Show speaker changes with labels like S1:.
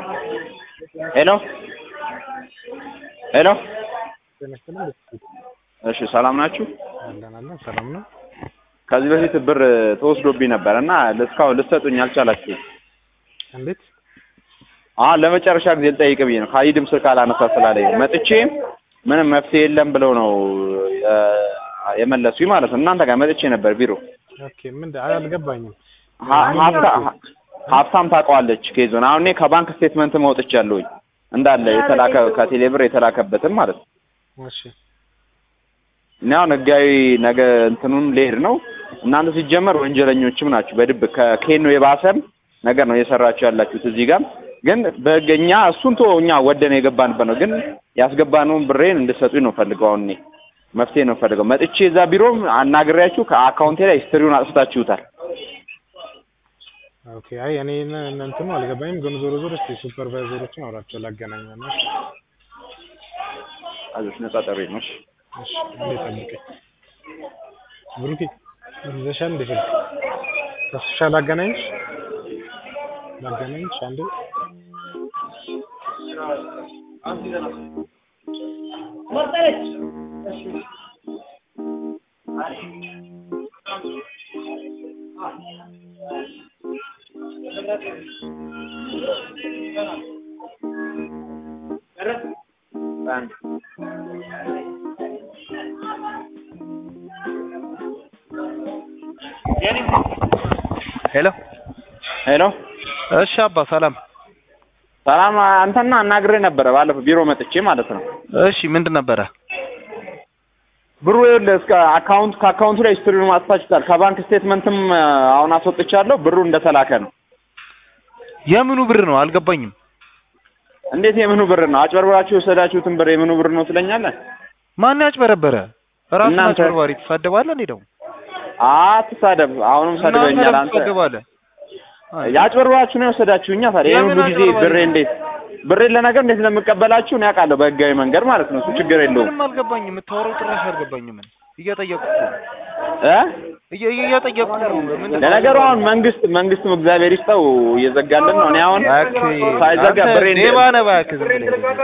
S1: ሄሎ ሄሎ
S2: ተነስተን
S1: እሺ ሰላም ናችሁ?
S2: አለን አለን ሰላም ነው።
S1: ከዚህ በፊት ብር ተወስዶብኝ ነበር እና እስካሁን ልትሰጡኝ አልቻላችሁም።
S2: እንዴት?
S1: አሁን ለመጨረሻ ጊዜ ልጠይቅ ብዬ ነው። ካሊድም ስልክ አላነሳ ስላለኝ ነው። መጥቼ ምንም መፍትሄ የለም ብለው ነው የ- የመለሱኝ ማለት ነው። እናንተ ጋር መጥቼ ነበር ቢሮ።
S2: ኦኬ ምን አልገባኝም።
S1: ሀ- ሀብታ- ሀ- ሀብታም ታውቀዋለች ኬዞን። አሁን እኔ ከባንክ ስቴትመንት መውጥቻለሁኝ እንዳለ የተላከ ከቴሌ ብር የተላከበትን ማለት ነው።
S2: እሺ
S1: እኔ አሁን ህጋዊ ነገ እንትኑን ልሄድ ነው። እናንተ ሲጀመር ወንጀለኞችም ናችሁ። በድብቅ ከኬኖ የባሰም ነገር ነው እየሰራችሁ ያላችሁት። እዚህ ጋር ግን በህገኛ እሱን ቶ እኛ ወደን የገባንበት ነው። ግን ያስገባነውን ብሬን እንድሰጡኝ ነው ፈልገው። አሁን እኔ መፍትሄ ነው ፈልገው። መጥቼ እዛ ቢሮም አናግሬያችሁ ከአካውንቴ ላይ ሂስትሪውን አጥፍታችሁታል።
S2: ኦኬ አይ እኔ እነ- እነ እንትኑ አልገባኝም። ግን ዞሮ ዞሮ እስኪ ሱፐርቫይዘሮችን አውራቸው ላገናኛና
S1: አዞች ነጻ ጠሪ ነው። እሺ።
S2: እሺ አንዴ ጠብቀኝ። ብሩኬ ይዘሻል እንዴ ስልክ? ተስፋ ላገናኝሽ ላገናኝሽ አንዴ
S3: ሄሎ
S1: ሄሎ
S3: እሺ አባ ሰላም
S1: ሰላም። አንተና አናግሬ ነበረ ባለፈው ቢሮ መጥቼ ማለት ነው።
S3: እሺ ምንድን ነበረ
S1: ብሩ ይኸውልህ እስከ አካውንት ከአካውንቱ ላይ ሂስትሪውን ማጥፋችሁታል። ከባንክ ስቴትመንትም አሁን አስወጥቻለሁ። ብሩ እንደተላከ ነው።
S3: የምኑ ብር ነው አልገባኝም
S1: እንዴት የምኑ ብር ነው? አጭበርብራችሁ የወሰዳችሁትን ብር የምኑ ብር ነው ትለኛለህ?
S3: ማን ያጭበረበረ ራሱን
S1: እናንተ።
S3: አጭበርባሪ ትሳደባለህ እንዴ ደግሞ
S1: አትሳደብ። አሁንም ሰድበኛል።
S3: እናንተ
S1: አንተ
S3: ትሳደባለህ
S1: ያጭበርብራችሁ ነው የወሰዳችሁኛ። ታዲያ ይሄን
S3: የምን
S1: ሁሉ ጊዜ
S3: አጭበርባሪ?
S1: ብሬ እንዴት ብሬን ለነገር እንዴት እንደምቀበላችሁ እኔ አውቃለሁ፣ በህጋዊ መንገድ ማለት ነው። እሱ ችግር የለውም
S3: ምንም አልገባኝም የምታወራው ጭራሽ አልገባኝም ምን እየጠየቁ
S1: እ
S3: እየ- እየጠየቁ ነው ምን
S1: ለነገሩ አሁን መንግስት መንግስትም እግዚአብሔር ይስጠው እየዘጋልን ነው። እኔ አሁን
S3: እባክህ
S1: ሳይዘጋ
S3: አንተ
S1: ብሬን
S3: ሌባ ነህ እባክህ ዝም ብለህ